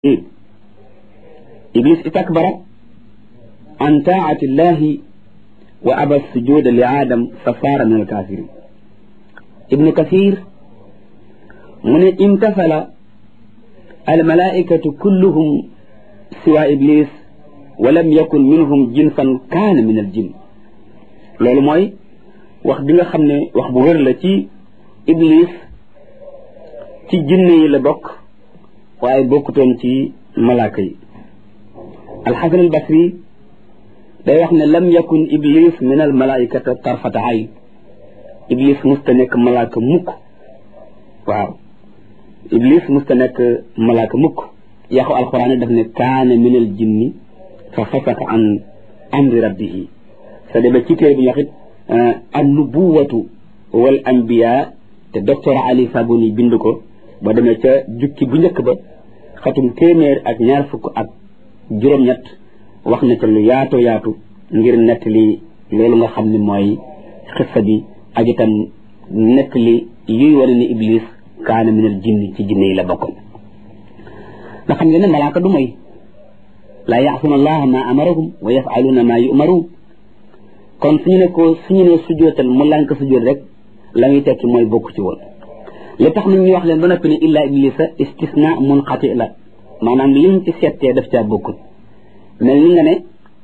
iblis istakbara an taati llahi wa aba sujuda li aadam fa saara min alkafirin ibnu kathir mu ne imtasala almalaikatu kulluhum siwa iblis wa lam yakun minhum jinsan kaana min aljin loolu mooy wax bi nga xam ne wax bu wér la ci iblis ci jinne yi la bokk waaye bokkutoon ci malaaka yi alxasan albasri day wax ne lam yakun iblis min al malaikata tarfata ayn iblis musta nekk malaaka mukk waaw iblis musta nekk malaaka mukk yaxu alquran daf ne kaana min al jinni fa fasaka an amri rabbihi sa dema ci téere bi ñu wax it an nubuwatu wal anbiya te docteur ali sabuni bind ko ba demee ca jukki bu njëkk ba xatum téeméer ak ñaar fukk ak juróom-ñett wax na ca lu yaatu yaatu ngir nett li loolu nga xam ne mooy xissa bi ak itam nekk li yuy wane ni iblis kaana minal jinni ci jinne yi la bokkoon nga xam ngeen ne malaaka du mooy laa yaasuna allaha ma amarahum wa yafaluuna ma yumaruun kon suñu ne ko suñu ne sujootal mu lànk sujoot rek la muy tekki mooy bokk ci woon li tax nag ñu wax leen ba noppi ne illa iblisa istisna munqati la maanaam liñ ci settee daf caa bokkul mel ni nga ne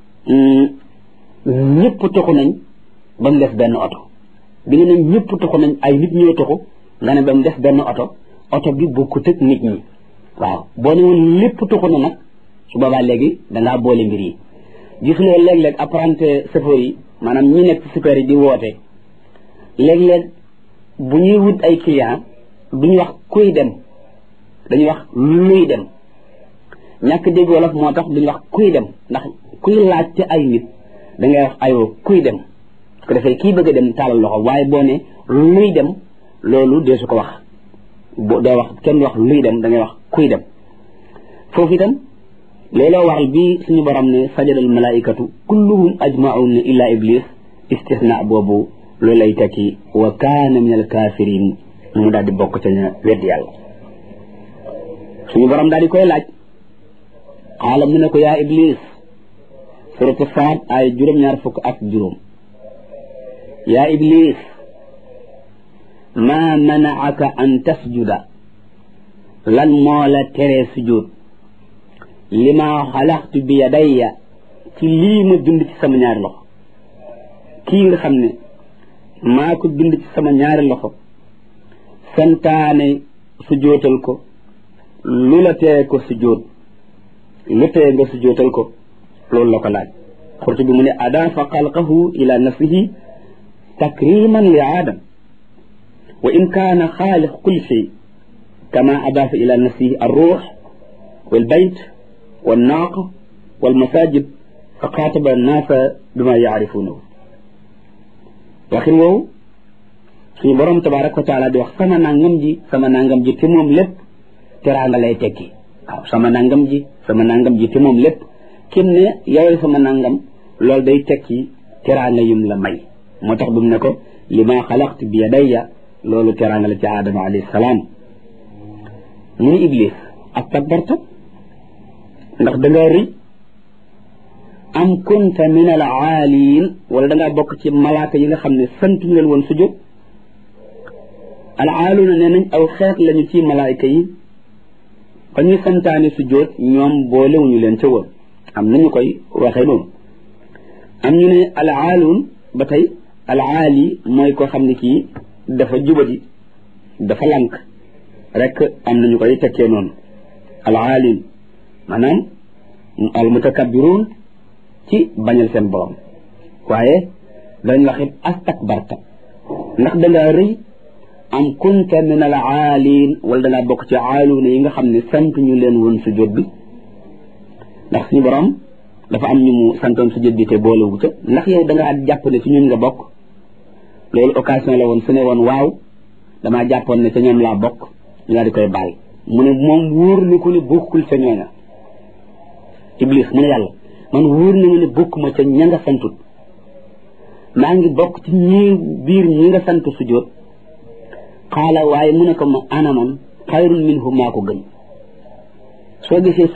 ñëpp toxu nañ ba mu des benn oto bi nga ne ñëpp toxu nañ ay nit ñoo toxu nga ne ba mu des benn oto oto bi bokkut ak nit ñi waaw boo ne woon lépp toxu na nag su boobaa léegi dangaa boole mbir yi gis nga léeg-léeg apprenti chauffeur yi maanaam ñi nekk ci super yi di woote léeg-léeg bu ñuy wut ay client duñu wax kuy dem dañuy wax luy dem ñàkk dégg wolof moo tax duñu wax kuy dem ndax kuy laaj ci ay nit dangay wax ayoo kuy dem su ko defee kii bëgg a dem taalal loxo waaye boo ne luy dem loolu dee su ko wax boo doo wax kenn wax luy dem dangay wax kuy dem foofu itam looloo waral bi suñu borom ne sajadal malaikatu kulluhum ajmaun illa iblis istisna boobu loolu lay tekki wa kaana min al kafirin mu daal di bokk ca ña weddi yàlla suñu borom daal di koy laaj xaala mu ne ko yaa iblis suratu saad ay juróom-ñaar fukk ak juróom yaa iblis maa manaaka an tasjuda lan moo la teree sujud li ma xalaxtu bi yadayya ci lii ma bind ci sama ñaari loxo kii nga xam ne maa ko bind ci sama ñaari loxo santaane sujootal ko lu la tee ko sujoot lu tee nga sujootal ko loolu la ko laaj xurtu bi mu ne adaafa xalqahu ila nafsihi takriman li aadam wa in kaana xaaliq kulli shay kama adaafa ila nafsihi alruux walbayt walnaaq walmasajid fa xaataba annaasa bima yaarifuunahu waxin woowu suñu borom tabaraka wa taala di wax sama nangam ji sama nangam ji te moom lépp teraanga lay tekki waaw sama nangam ji sama nangam ji te moom lépp kim ne yow sama nangam loolu day tekki teraanga yum la may moo tax bu mu ne ko li ma xalaqtu bi yadayya loolu teraanga la ci aadama alayhi salaam mu ni iblis ak takbarta ndax da ngaa rëy am kunta min al aaliin wala da ngaa bokk ci malaaka yi nga xam ne sant ñu leen woon sujjóot al aaluuna nee nañ aw xeet lañu ci malaayka yi ba ñuy santaane sujjóot ñoom boolewuñu leen ca woon am nañu koy waxee noonu am ñu ne al aaluun ba tey al aali mooy koo xam ne kii dafa jubadi dafa lank rek am nañu koy tekkee noonu al aaliin maanaam al mutakabbiruun ci bañal seen borom waaye dañ wax it astakbarta ndax dangaa rëy am kunta min al aaliin wala dangaa bokk ci aaluuna yi nga xam ne sant ñu leen woon sujjóot bi ndax suñu borom dafa am ñu mu santoon sujjóot bi te boolewu ca ndax yow dangaa jàpp ne ci ñun nga bokk loolu occasion la woon su ne woon waaw damaa jàppoon ne ca ñoom laa bokk ñu daal di koy baal mu ne moom wóor na ko ne bokkul ca ñooña iblis mu ne yàlla man wóor na ma ne bokkuma ca ña nga santut maa ngi bokk ci ñi biir ñi nga sant sujjóot xaala waaye mu ne ko ma ana man xayrun minhu maa ko gën soo gisee